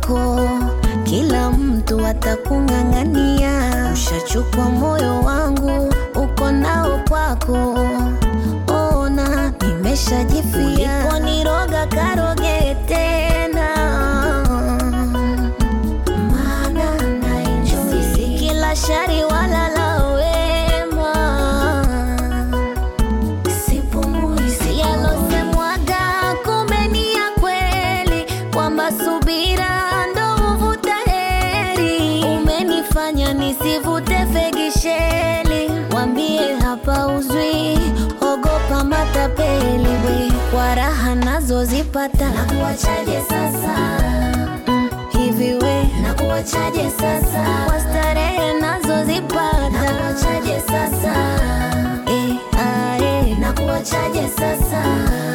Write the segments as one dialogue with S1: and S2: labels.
S1: kwako, kila mtu atakung'ang'ania. Ushachukua moyo wangu, uko nao kwako. Ona nimeshajifia, uliponiroga karoge tena, maana naenjoy. Si kila shari wala la wema sipumui si yalosemwaga, kumbe ni ya kweli, kwamba subira ndo huvuta heri. Umenifanya nisivute fegisheli, wambie hapa uzwi, ogopa matapeli we, kwa raha nazozipata nakuachaje sasa? Mm, hivi we nakuachaje sasa? Kwa starehe nazozipata nakuachaje sasa? Eh, ah, eh, nakuachaje sasa?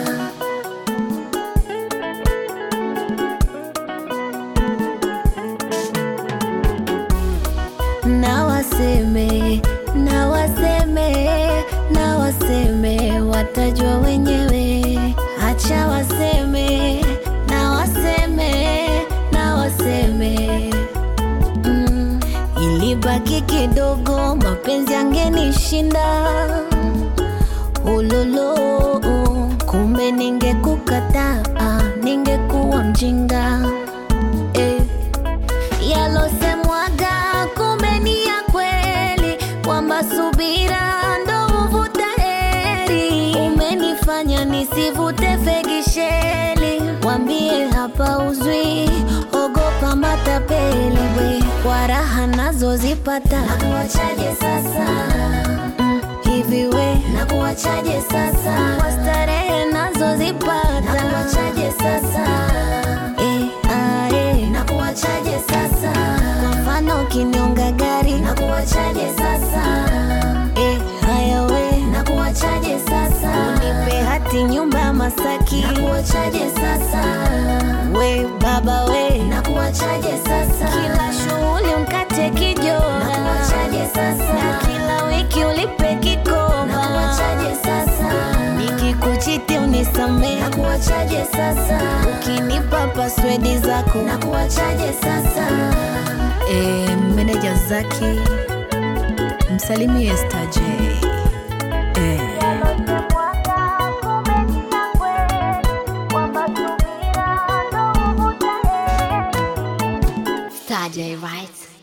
S1: na waseme na waseme na waseme watajua wenyewe acha waseme na waseme na waseme mm. ilibaki kidogo mapenzi angenishinda ulolo kumbe ningekukataa ningekuwa mjinga eh yalosemwaga kumbe ni ya kweli, kwamba subira ndo huvuta heri. Umenifanya nisivute fegisheli, wambie hapa uzwi, ogopa matapeli we, kwa raha nazozipata nakuachaje sasa? Mm, hivi we nakuachaje sasa? Kwa starehe nazozipata nakuachaje sasa? Eh, ah, eh, nakuachaje sasa? Kwa mfano ukiniunga gari nakuachaje sasa? Eh, haya we nakuachaje sasa? Unipe hati nyumba ya Masaki nakuachaje sasa? We baba we nakuachaje sasa? Kila shughuli mkate kijora nakuachaje sasa? Na kila wiki ulipe kikoba nakuachaje sasa? Nikikuchiti unisamee nakuachaje sasa? Ukinipa paswedi zako nakuachaje sasa?
S2: E, meneja Zaki msalimie Star J. E,
S1: Star J, right?